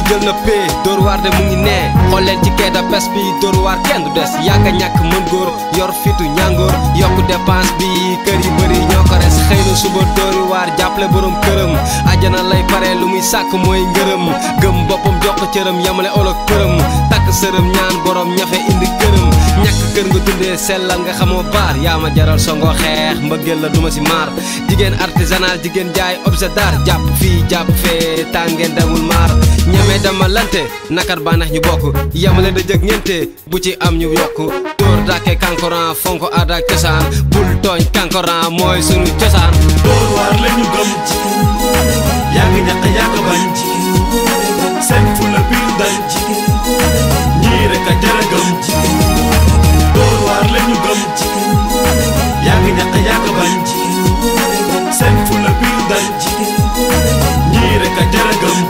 jël na pee dóor waar de mu ngi nee xool leen ci keeda pes bi dóor waar kenn du des yàgg a ñàkk mën góor yor fitu ñàngoor yokk dépense bi kër yi bëri ñoo ko res xëy na suba dóori waar jàppale borom këram àjjana lay pare lu muy sàkk mooy ngërëm gëm boppam jox ko cëram yamale olog këram takk sërëm ñaan borom ñafe indi këram ñàkk kër nga dundee sellal nga xamoo baar yaa ma jaral songo xeex mbëggeel la duma si maar jigéen artisanal jigéen jaay objet d'art jàpp fii jàpp fee tàngeen demul maar ñeme dama lante nakar bànneex ñu bokk yamale da jëg ñente bu ci am ñu yokk dóor dàkke kankoran fonko aada ak cosaan bul tooñ kankoran mooy sunu cosaan dóor waar lañu gëm yàgg ñàkk yàgg bañ seen fula biir dañ ñii rek a jara gëm dóor waar lañu gëm yàgg ñàkk yàgg bañ seen fula biir dañ ñii rek a jara gëm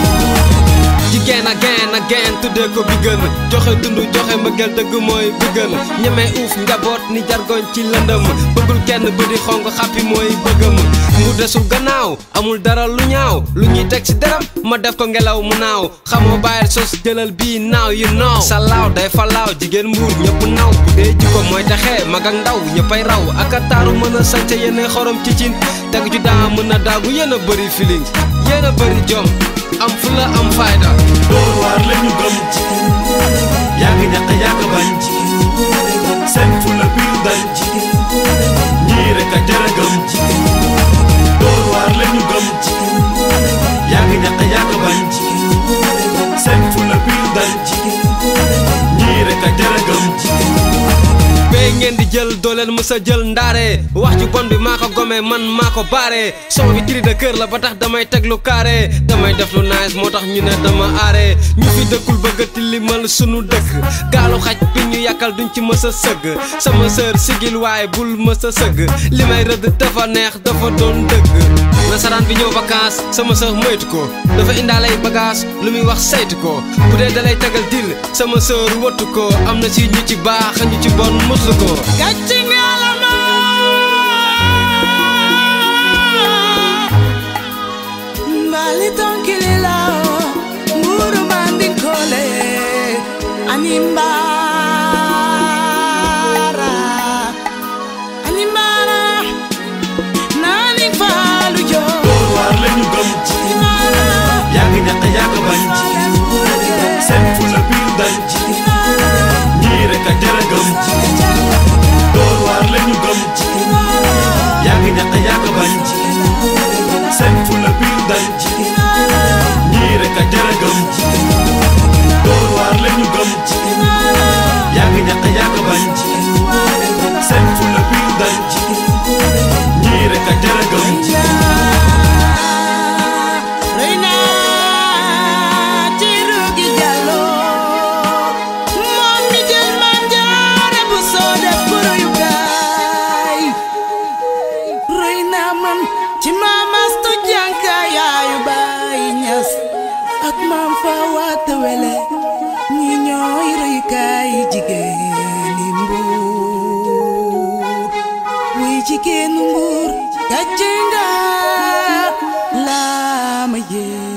jigéen ak geen ak geen tuddee ko bi gën joxe dund joxe mbëggeel dëgg mooy bi gën ñeme uuf njaboot ni jargoñ ci lëndëm bëggul kenn bëdi xong xàppi mooy bëggëm mu desul gannaaw amul dara lu ñaaw lu ñuy teg ci deram ma def ko ngelaw mu naaw xamoo bàyyil sos jëlal bii naaw yu naaw sa laaw day fa laaw jigéen mbuur ñëpp naw bu dee jikko mooy taxee mag ak ndaw ñëppay raw ak a taaru mën a sañca yéene xorom ci cin teg ju daa mën a daagu yéen a bëri feeling yéen a bëri jom am fula am fayda dóor waar lañu gëm yàgg ñàkk yàgg bañ seen fula biir dañ ñii rek a jara gëm dóor waar lañu gëm yàgg ñàkk yàgg bañ seen fula biir dañ ñii rek a jara gëm bee ngeen di jël doo leen mës a jël ndaare wax ju bon bi maa ko gome man maa ko baare son bi cri de kër la ba tax damay teg lu carré damay def lu nice moo tax ñu ne dama aare ñu fi dëkkul bëgg a tilimal sunu dëkk gaalu xaj bi ñu yàkkal duñ ci mës a sëgg sama sœur sigil waaye bul mës a sëgg li may rëdd dafa neex dafa doon dëgg nasaraan bi ñëw vacances sama sœur moytu ko dafa indaale ay bagage lu muy wax saytu ko bu dee dalay tegal dil sama sœur wëttu ko am na ci ñu ci baax ñu ci bon muslu ko gàcce ngalama mbali tonkili lao mburu mandinkole animbara animbara nani falu jo dóor waar lañu gëm yàgg ñàkk yàgg bañ seen fula biir dañ ñii rek a jara gëm dóor waar lañu gëm yàgg ñàkk yàgg bañ seen fula biir dañ ñii rek a jara gëm dóor waar lañu gëm yàgg ñàkk yàgg bañ seen fula biir dañ ñii rek a jara gëm Reina Tirugi Jallo moom mi jël Maam Jaara bu soo def ko royukaay Reina man ci Maam Astu Jànka yaayu Baay Ñas ak Maam Fawaata Wele ñi ñooy royukaay jigéeni Mbuur wuy jigéenu Mbuur gàcce nga laa ma yee